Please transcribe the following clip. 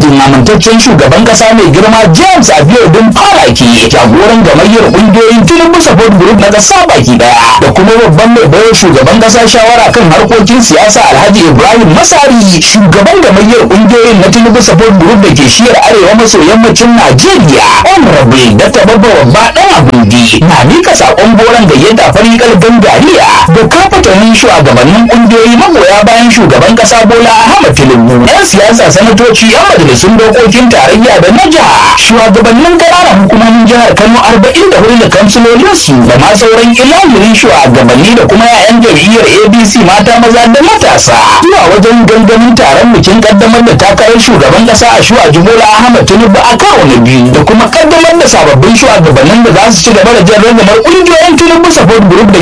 madadin amintaccen shugaban kasa mai girma james abiodun falaki jagoran gamayyar kungiyoyin tinubu support group na kasa baki daya da kuma babban mai bayar shugaban kasa shawara kan harkokin siyasa alhaji ibrahim masari shugaban gamayyar kungiyoyin na tinubu support group da ke shiyar arewa maso yammacin najeriya honorable dr babba babba dan abundi na mika sakon goron gayyata farikal gangariya da kafatanin shugabannin kungiyoyi magoya bayan shugaban kasa bola ahmad tinubu yan siyasa sanatoci yan majalisun dokokin tarayya da na jiha shugabannin ƙananan hukumomin jihar kano arba'in da hudu da kamsilolinsu da ma sauran ilahirin shugabanni da kuma 'ya'yan jam'iyyar abc mata maza da matasa zuwa wajen gangamin taron bikin kaddamar da takarar shugaban kasa a shuwa bola ahmad tinubu a karo na biyu da kuma kaddamar da sababbin shugabannin da za su ci gaba da jan ragamar ƙungiyoyin tinubu support group da